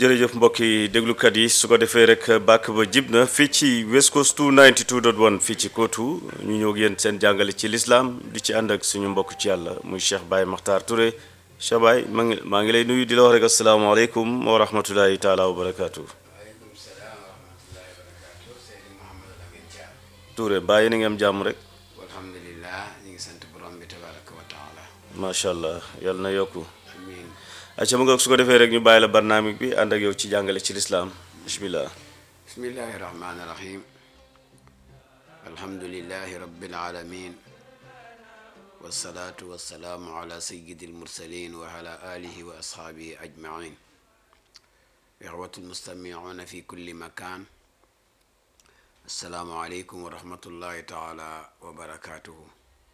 jërëjëf mbokki déglukat yi su ko defee rek bàkk ba jib na fii ci West Coast 292.1 fii ci Kootu ñu ñëw ak yéen seen jàngale ci lislaam di ci ànd ak suñu mbokk ci yàlla muy Cheikh Baye Makhtar Touré Cheikh Baye maa ngi maa ngi lay nuyu di la wax rek asalaamaaleykum wa rahmatulahi taala wa barakaatu. waaleykum salaam wa rahmatullahi wa barakaatu Seydi Mouhamadou Lamine Thiam Touré bàyyi na ngi am jàmm rek alhamdulilah ñu ngi sant borom bi tabaraka wa taala macha allah yàlla na yokku. amin acca mu nga su ko defee rek ñu bàyyi la barnaamik bi ànd ak yow ci jàngale ci lislaam bismillah bismillahi rahmani rahim alhamdulilahi rabbil alamin wasalaatu wasalaamu ala sayidi almursalin wa ala alihi wa ashaabihi ajmain ixwatu almustamicuuna fi kulli makan assalaamu aleykum wa rahmatullahi taala wa barakatuhu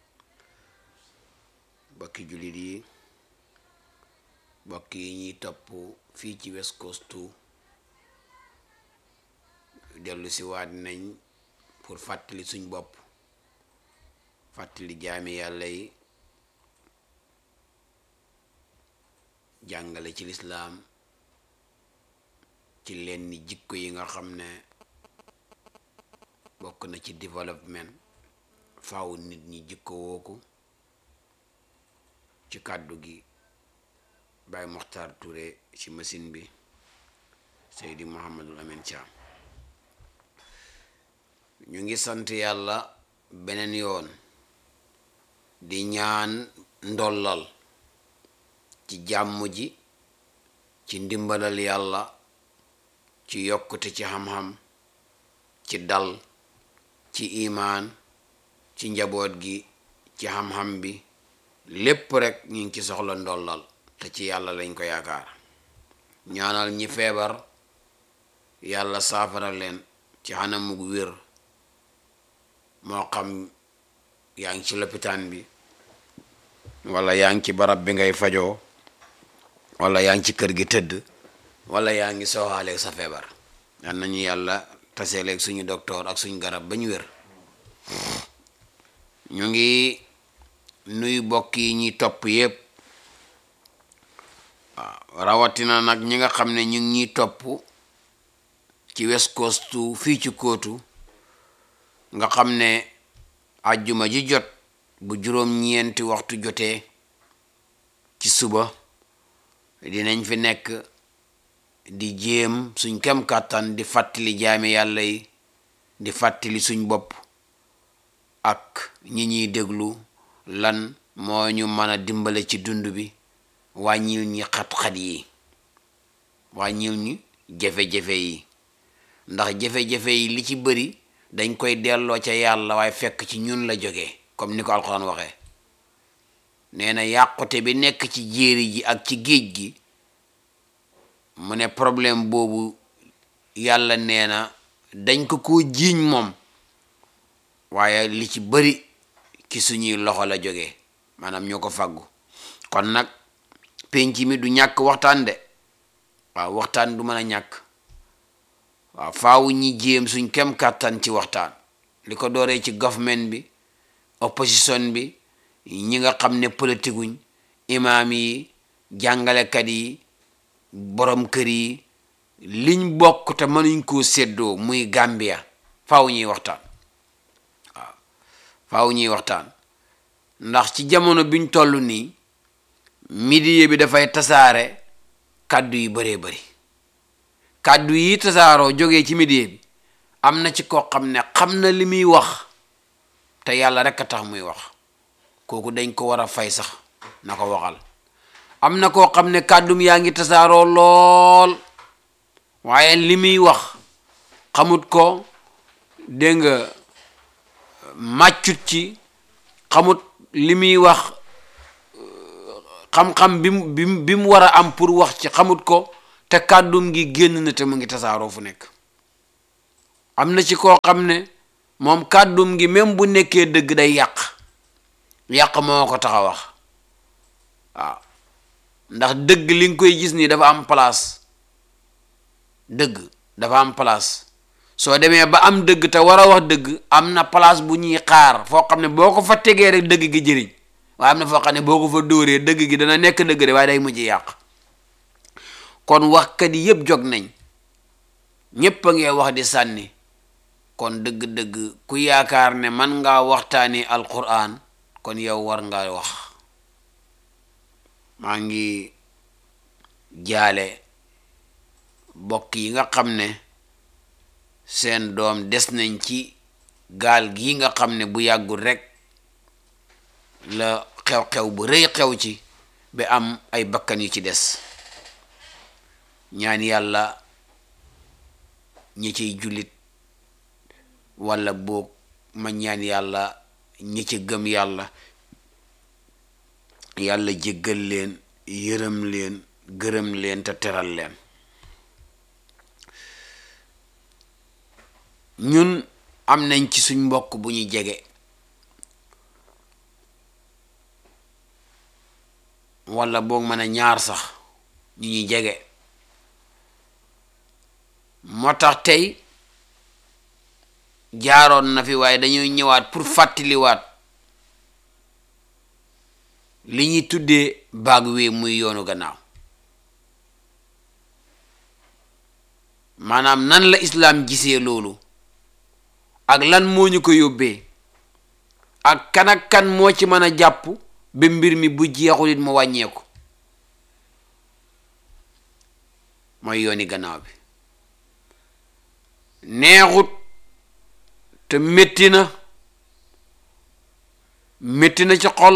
bokki julit yi mbokk yi ñuy topp fii ci West Coast 2 dellu si waat nañ pour fàttali suñ bopp fàttali jaami yàlla yi jàngale ci lislaam ci lenn jikko yi nga xam ne bokk na ci développement faaw nit ñi jikko wooku ci kàddu gi Baye Mokhtar Touré ci machine bi Seydi Mouhamadou Lamine Thiam ñu ngi sant yàlla beneen yoon di ñaan ndollal ci jàmm ji ci ndimbalal yàlla ci yokkute ci xam-xam ci dal ci imaan ci njaboot gi ci xam-xam bi lépp rek ñu ngi ci soxla ndollal te ci yàlla lañ ko yaakaar ñaanal ñi feebar yàlla saafara leen ci xanamug wér moo xam yaa ngi ci lopitaan bi wala yaa ngi ci barab bi ngay fajoo wala yaa ngi ci kër gi tëdd wala yaa ngi sooxaaleeg sa feebar yal nañu yàlla taseeleeg suñu docteur ak suñu garab ba ñu wér ñu ngi nuy bokk yi ñuy topp yépp waaw rawatina nag ñi nga xam ne ñu ngi ñuy topp ci West Coast fii ci Kootu nga xam ne àjjuma ji jot bu juróom-ñeenti waxtu jotee ci suba dinañ fi nekk di jéem suñ kem kàttan di fàttali jaami yàlla yi di fàttali suñ bopp ak ñi ñuy déglu lan moo ñu mën a dimbale ci dund bi wàññil ñi xat-xat yi wàññil ñi jafe-jafe yi ndax jafe-jafe yi li ci bëri dañ koy delloo ca yàlla waaye fekk ci ñun la jógee comme ni ko alxuraan waxee nee na yàqute bi nekk ci jéeri ji ak ci géej gi mu ne problème boobu yàlla nee na dañ ko koo jiiñ moom waaye li ci bëri ci suñuy loxo la jógee maanaam ñoo ko fàggu kon nag penc mi du ñàkk waxtaan de waaw waxtaan du mën a ñàkk waaw faaw ñi jéem suñ kem kàttan ci waxtaan li ko dooree ci government bi opposition bi ñi nga xam ne politikuñ imaam yi jàngalekat yi borom kër yi liñ bokk te mënuñ koo séddoo muy Gambia faaw ñuy waxtaan waaw faaw ñuy waxtaan ndax ci jamono biñ toll nii midiye bi dafay tasaare kàddu yu bëree bëri kàddu yi tasaaroo jógee ci midiye bi am na ci koo xam ne xam na li muy wax te yàlla rek a tax muy wax kooku dañ ko war a fay sax na ko waxal am na koo xam ne kàddum yaa ngi tasaaroo lool waaye li muy wax xamut ko dégg nga màccut ci xamut li muy wax xam-xam bi mu bi mu bi mu war a am pour wax ci xamut ko te kàddum gi génn na te mu ngi tasaaroo fu nekk am na ci koo xam ne moom kàddum gi même bu nekkee dëgg day yàq yàq moo ko tax a wax waaw ndax dëgg li nga koy gis nii dafa am place dëgg dafa am place soo demee ba am dëgg te war a wax dëgg am na place bu ñuy xaar foo xam ne boo ko fa tegee rek dëgg gi jëriñ waaye am na foo xam ne boo ko fa dóoree dëgg gi dana nekk dëgg de waaye day mujj yàq kon waxkat yi yëpp jog nañ ñépp a ngee wax di sànni kon dëgg-dëgg ku yaakaar ne man ngaa waxtaani alquran kon yow war nga wax maa ngi jaale bokk yi nga xam ne seen doom des nañ ci gaal gi nga xam ne bu yàggul rekk la xew-xew bu rëy xew ci ba am ay bakkan yu ci des ñaan yàlla ñi ciy jullit walla boog ma ñaan yàlla ñi ci gëm yàlla yàlla jéggal leen yërëm leen gërëm leen te teral leen ñun am nañ ci suñ mbokk bu ñu jege walla boog mën a ñaar sax ñu ñuy jege moo tax tey jaaroon na fi waaye dañuy ñëwaat pour fàttaliwaat li ñuy tuddee baag wi muy yoonu gannaaw maanaam nan la islaam gisee loolu ak lan moo ñu ko yóbbee ak kan ak kan moo ci mën a jàpp ba mbir mi bu jeexul it mu wàññeeku mooy yooni gannaaw bi neexut te métti na métti na ci xol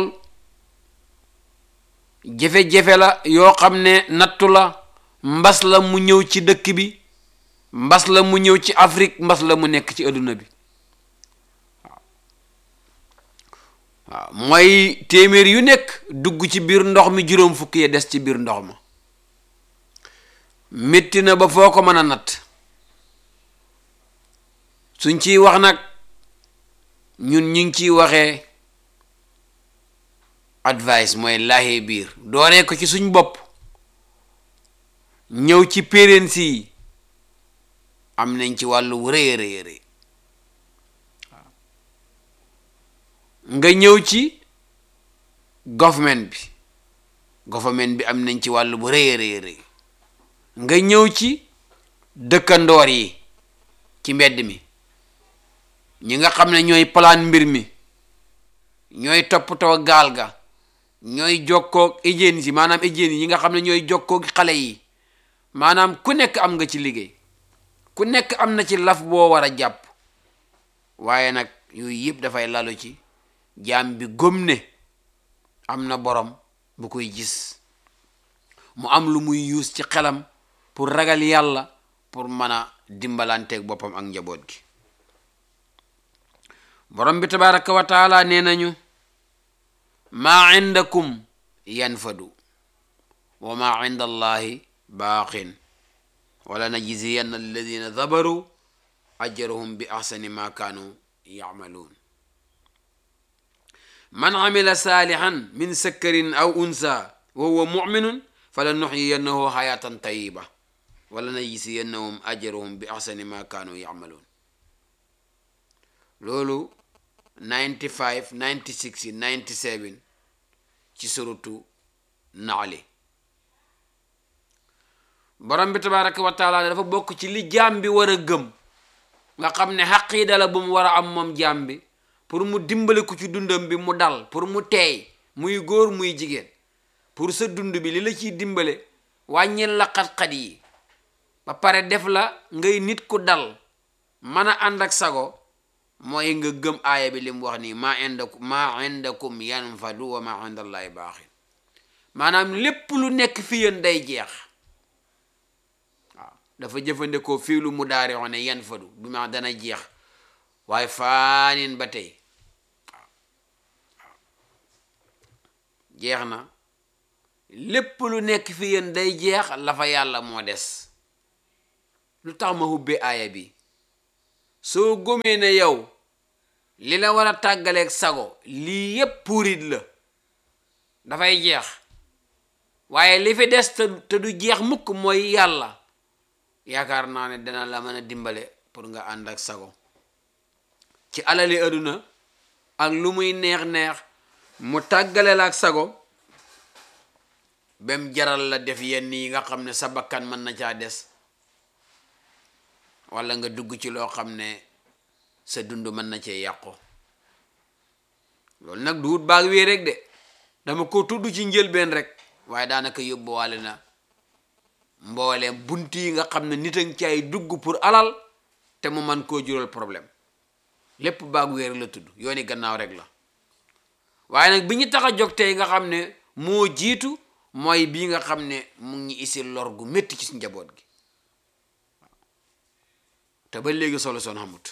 jafe-jafe la yoo xam ne nattu la mbas la mu ñëw ci dëkk bi mbas la mu ñëw ci Afrique mbas la mu nekk ci adduna bi waaw mooy téeméer yu nekk dugg ci biir ndox mi juróom fukki ya des ci biir ndox ma métti na ba foo ko mën a natt suñ ciy wax nag ñun ñu ngi ciy waxee advice mooy laaxee biir dooree ko ci suñ bopp ñëw ci parents yi am nañ ci wàllu rëy a rëy rëy nga ñëw ci government bi government bi am nañ ci wàllu bu rëy a rëy rëy nga ñëw ci dëkkandoor yi ci mbedd mi ñi nga xam ne ñooy plan mbir mi ñooy toppatoo gaal ga ñooy jokkoog hygiène si maanaam hygiène yi nga xam ne ñooy jokkoog xale yi maanaam ku nekk am nga ci liggéey ku nekk am na ci laf boo war a jàpp waaye nag yooyu yëpp dafay lalu ci jaam bi gëm ne am na borom bu koy gis mu am lu muy yuus ci xelam pour ragal yàlla pour mën a dimbalanteeg boppam ak njaboot gi borom bi tabaraka wa taala nee nañu maa indakum yanfadu wa maa inda allahi baaqin wala najziyanna alladina dabaru ajrahum bi ahsani ma kaanu yacmaluun man amila saalihan min sakkarin aw unsa wa huwa muminun fala nuxyiyannahu xayaatan tayiba wala najziyannahum ajrahum bi ahsani ma kaanu yacmaluun loolu 95 96 97 ci surutu naali borom bi tabaraka wa taala dafa bokk ci li jaam bi war a gëm nga xam ne xaqiida la bu mu war a am moom jaam bi pour mu dimbale ko ci dundam bi mu dal pour mu teey muy góor muy jigéen pour sa dund bi li la ciy dimbale wàññil la xat-xat yi ba pare def la ngay nit ku dal mën a ànd ak sago mooy nga gëm aaya bi li mu wax nii maa indakum maa indakum yanfadu wa maa indallahi baaxin maanaam lépp lu nekk fi yéen day jeex waaw dafa jëfandikoo fii lu mu daari ne yanfadu bi ma dana jeex waaye faanin ba tey waaw jeex na lépp lu nekk fi yéen day jeex la fa yàlla moo des lu tax ma hubbee aaya bi soo gomee ne yow li la war a tàggaleeg sago lii yépp puurit la dafay jeex waaye li fi des te te du jeex mukk mooy yàlla yaakaar naa ne dana la mën a dimbale pour nga ànd ak sago ci alali aduna ak lu muy neex-neex mu tàggale la ak sago bem jaral la def yenn yi nga xam ne sa bakkan mën na caa des walla nga dugg ci loo xam ne sa dund mën na cee yàqu loolu nag du wut baag wee rek de dama ko tudd ci njëlbeen rek waaye daanaka yóbbuwaale na mbooleem bunt yi nga xam ne nit a ngi ci ay dugg pour alal te mu man koo jural problème lépp baag wéer la tudd yooni gannaaw rek la waaye nag bi ñu tax a jóg tey nga xam ne moo jiitu mooy bii nga xam ne mu ngi isil lor gu métti ci njaboot gi te ba léegi solution xamut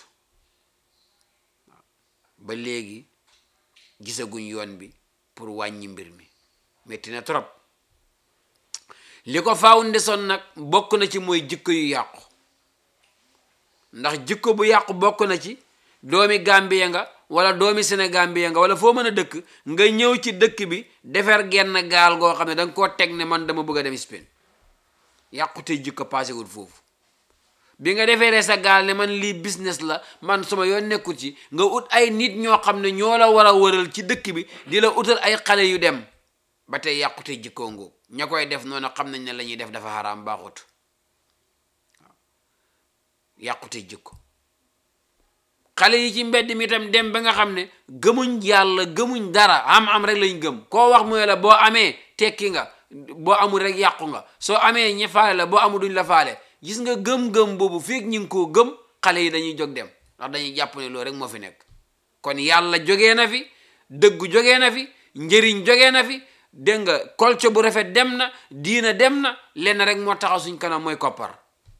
ba léegi gisaguñ yoon bi pour wàññi mbir mi métti na trop li ko faaw ndesoon nag bokk na ci mooy jikko yu yàqu ndax jikko bu yàqu bokk na ci doomi Gambie nga wala doomi Sénégambie nga wala foo mën a dëkk nga ñëw ci dëkk bi defar genn gaal goo xam ne da nga koo teg ne man dama bëgg a dem Spain yàqute jikko passé wul foofu bi nga deferee sa gaal ne man lii business la man suma yoon nekkul ci nga ut ay nit ñoo xam ne ñoo la war a wëral ci dëkk bi di la utal ay xale yu dem ba tey yàqute jikkoo ngóob ña koy def noonu xam nañ ne la ñuy def dafa xaraam baaxut waaw yàqute jikko xale yi ci mbedd mi itam dem ba nga xam ne gëmuñ yàlla gëmuñ dara am-am rek lañ gëm koo wax mu ne la boo amee tekki nga boo amul rek yàqu nga soo amee ñi faale la boo amul duñ la faale gis nga gëm-gëm boobu feeg ñu ngi koo gëm xale yi dañuy jóg dem ndax dañuy jàpp ne loolu rek moo fi nekk kon yàlla jógee na fi dëggu jógee na fi njëriñ jógee na fi dégg nga kolco bu rafet dem na diina dem na lenn rek moo taxaw suñ kanam mooy koppar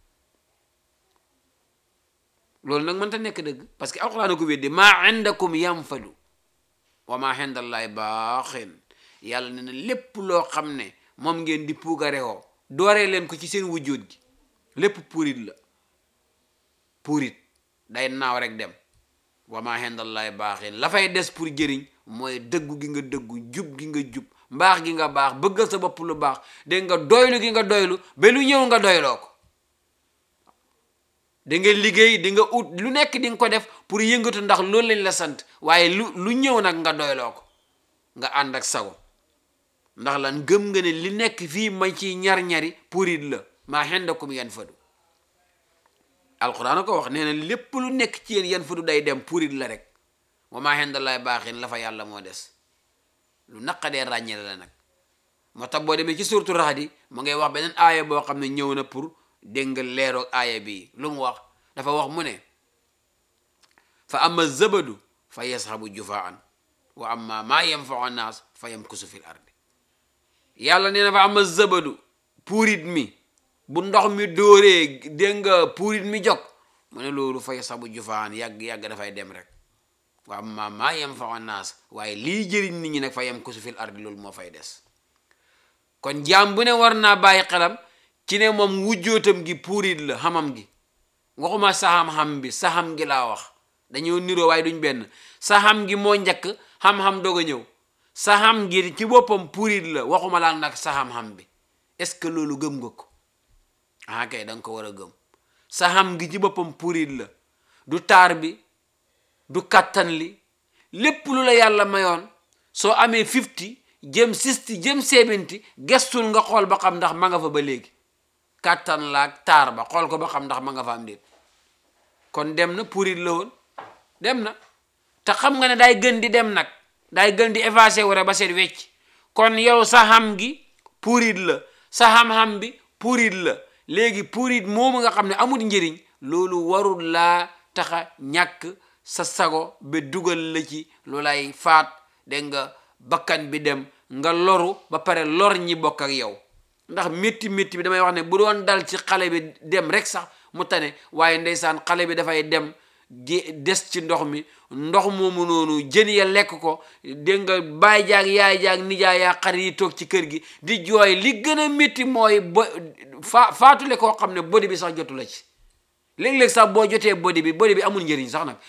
loolu nag mënta nekk dëgg parce que alquran ko weddi maa indakum yanfadu wa maa indallahi baaxin yàlla ne na lépp loo xam ne moom ngeen di puugarewoo dooree leen ko ci seen wujjóot gi lépp puurit la puurit day naaw rek dem wa maa indallahi baaxin la fay des pour jëriñ mooy dëggu gi nga dëggu jub gi nga jub mbaax gi nga baax bëggal sa bopp lu baax dégg nga doylu gi nga doylu ba lu ñëw nga doyloo ko da nga liggéey di nga ut lu nekk di nga ko def pour yëngatu ndax loolu lañ la sant waaye lu lu ñëw nag nga doyloo ko nga ànd ak sago ndax lan gëm nga ne li nekk fii ma ci ñar-ñari purit la maa xendakum yan fadu alquran ko wax nee na lépp lu nekk ci yéen yan fadu day dem purit la rek wa maa xendalaay baaxin la fa yàlla moo des lu naqadee ràññele la nag moo tax boo demee ci suurtu Rahdi mu ngay wax beneen aaya boo xam ne ñëw na pour dégg nga leeroog aaya bii lu mu wax dafa wax mu ne fa amma zabadu fa yasxabu jufaan wa amma maa yanfau naas fa yamkusu fil ardi yàlla nee na fa amma zabadu puurit mi bu ndox mi dóoree dégg nga puurit mi jog mu ne loolu fa yasxabu jufaan yàgg-yàgg dafay dem rek wa amma maa yanfau naas waaye lii jëriñ nit ñi nag fa yamkusu fil ardi loolu moo fay des kon jaam bu ne war naa bàyyi xelam ci ne moom wujjootam gi puurit la xamam gi waxuma saxam-xam bi saxam gi laa wax dañoo niroo waaye duñ benn saxam gi moo njëkk xam-xam doog a ñëw saxam gi ci boppam puurit la waxuma laa nag saxam-xam bi est-ce que loolu gëm nga ko ah kay da nga ko war a gëm saxam gi ci boppam puurit la du taar bi du kattan li lépp lu la yàlla mayoon soo amee fifty jëm sisti jëm seebinti gestul nga xool ba xam ndax ma nga fa ba léegi kàttan laak taar ba xool ko ba xam ndax ma nga fa am déet kon dem na purit la woon dem na te xam nga ne day gën di dem nag day gën di effacé wu rek ba seet wecc kon yow sa xam gi purit la sa xam-xam bi purit la léegi purit moomu nga xam ne amul njëriñ loolu warul laa taxa ñàkk sa sago ba dugal la ci lu lay faat dégg nga bakkan bi dem nga loru ba pare lor ñi bokk ak yow ndax métti métti bi damay wax ne bu doon dal ci xale bi dem rek sax mu tane waaye ndeysaan xale bi dafay dem des ci ndox mi ndox moomu noonu jën ya lekk ko dégg nga baay jaag yaay jaag nijaay yaa xar yi toog ci kër gi di jooy li gën a métti mooy bo faa faatule koo xam ne bodi bi sax jotu la ci léeg-léeg sax boo jotee bodi bi bodi bi amul njëriñ sax nag